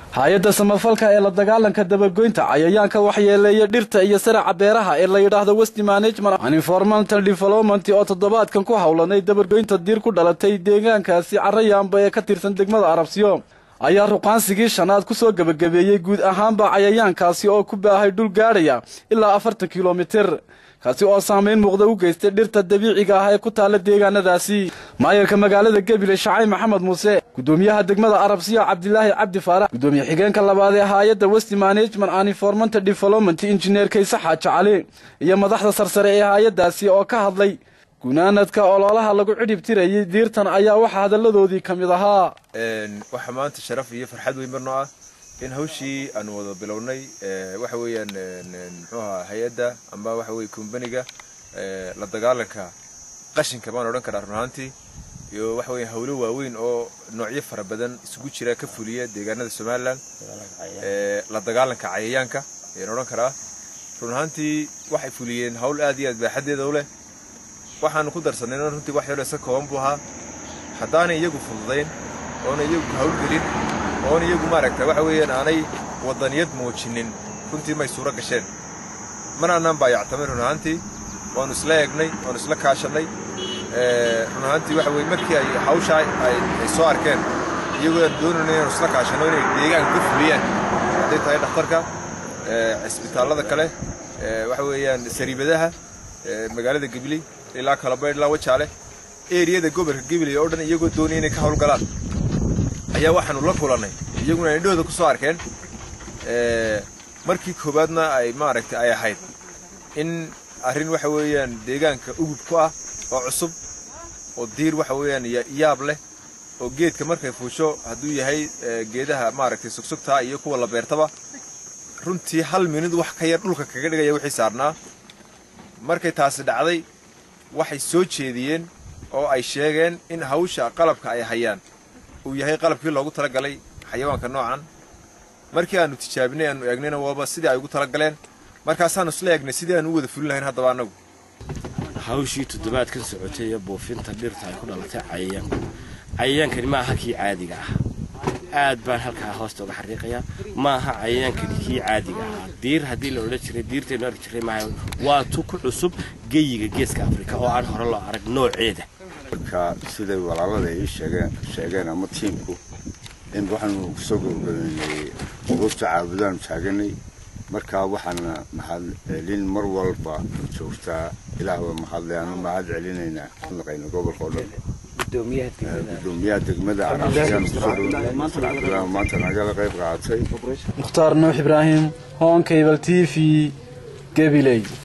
hay-adda samafalka ee la dagaalanka dabagoynta cayayaanka waxyeeleeya dhirta iyo saraca beeraha ee la yidhaahdo westi management and environmental development oo toddobaadkan ku howlanay dabagoynta diir ku dhalatay deegaankaasi carayaanba ee ka tirsan degmada arabsiyo ayaa ruqaansigii shanaad ku soo gebagabeeyey guud ahaanba cayayaankaasi oo ku baahay dhul gaadhaya ilaa afartan kilomitir kaasi oo saamayn muuqda u geystay dhirta dabiiciga ah ee ku taalla deegaanadaasi maayarka magaalada gebile shacay maxamed muuse gudoomiyaha degmada arabsiya cabdilaahi cabdi faarax gudoomiye xigeenka labaad ee haayadda westi management and environmental development injineer kayse xaaji cali iyo madaxda sarsare ee haayaddaasi oo ka hadlay gunaanadka ololaha lagu cidhib tirayay diirtan ayaa waxaa hadalladoodii ka mid ahaa waxaa maanta sharaf iyo farxad weyn marnoo ah in hawshii aanu wada bilownay waxa weeyaan muxuu ahaa hay-adda amba waxa weye kumbaniga la dagaalanka qashinka baan odhan karaa run ahaantii iyo waxa weya hawlo waaweyn oo noocyo fara badan isugu jira ka fuliya deegaanada somalilan la dagaalanka cayayaanka ayaan odhan karaa run ahaantii waxay fuliyeen hawl aad iyo aad baaxaddeeda u leh waxaanu ku darsanayna runtii wax yaroo iska kooban buu ahaa haddaanay iyagu fududayn oona iyagu hawlgelin oona iyagu maaragta waxa weeyaan aanay waddaniyad muujinin runtii may suuro gasheen mana annaan baayactamay run ahaantii waannu isla eegnay waannu isla kaashannay run ahaantii waxa weye markii ay hawshaa ay soo arkeen iyagoo aan doonayna inaanu isla kaashanno inay deegaanka ka fuliyaan hadday tahay dhakhtarka cisbitaallada kale waxa weeyaan sariibadaha magaalada gibley ilaa kalabaydh ilaa wajaale eriyada gobolka gibley oo dhan iyagoo doonaya inay ka hawlgalaan ayaa waxaanu la kulannay iyaguna indhahooda ku soo arkeen markii koowaadna ay maaragtay ay ahayd in arrin waxa weeyaan deegaanka ugub ku ah oo cusub oo diir waxa weeyaan yaab leh oo geedka markay fuusho hadduu yahay geedaha maaragtay sugsugtaa iyo kuwa la beertaba runtii hal minid wax ka yar dhulka kaga dhigaya wixii saarnaa markay taasi dhacday waxay soo jeediyeen oo ay sheegeen in hawsha qalabka ay hayaan uu yahay qalabkii loogu talagalay xayawaanka noocan markii aanu tijaabinay aanu eegnayna waaba sidii ay ugu talagaleen markaasaanu isla eegnay sidii aanu u wada fulin lahayn haddaba annagu hawshii toddobaadkan socotay ee buufinta dhirta ay ku dhalatay cayayaanku cayayaankani ma aha kii caadiga ah aad baan halkaa hoosta uga xariiqayaa ma aha cayayaankani kii caadiga ahaa diir haddii la odhan jiray diirtaynu arki jiray maaha waa tu ku cusub geyiga geeska afrika oo aan hore loo arag nooceeda marka siday walaalada ay sheegeen sheegeen ama tiimku in waxaanu kusoo gabagabeynay quruurta caabudaan taaganay marka waxaana mahad celin mar walba joogtaa ilaahba mahadle aanu mahad celinaynaa naqayna gobolka oo dhan gudoomiyaha degmada carabsiyaan kusoo dhow maanta nagala qayb qaadatay mukhtaar nuux ibraahim hoonkabal t v gabiley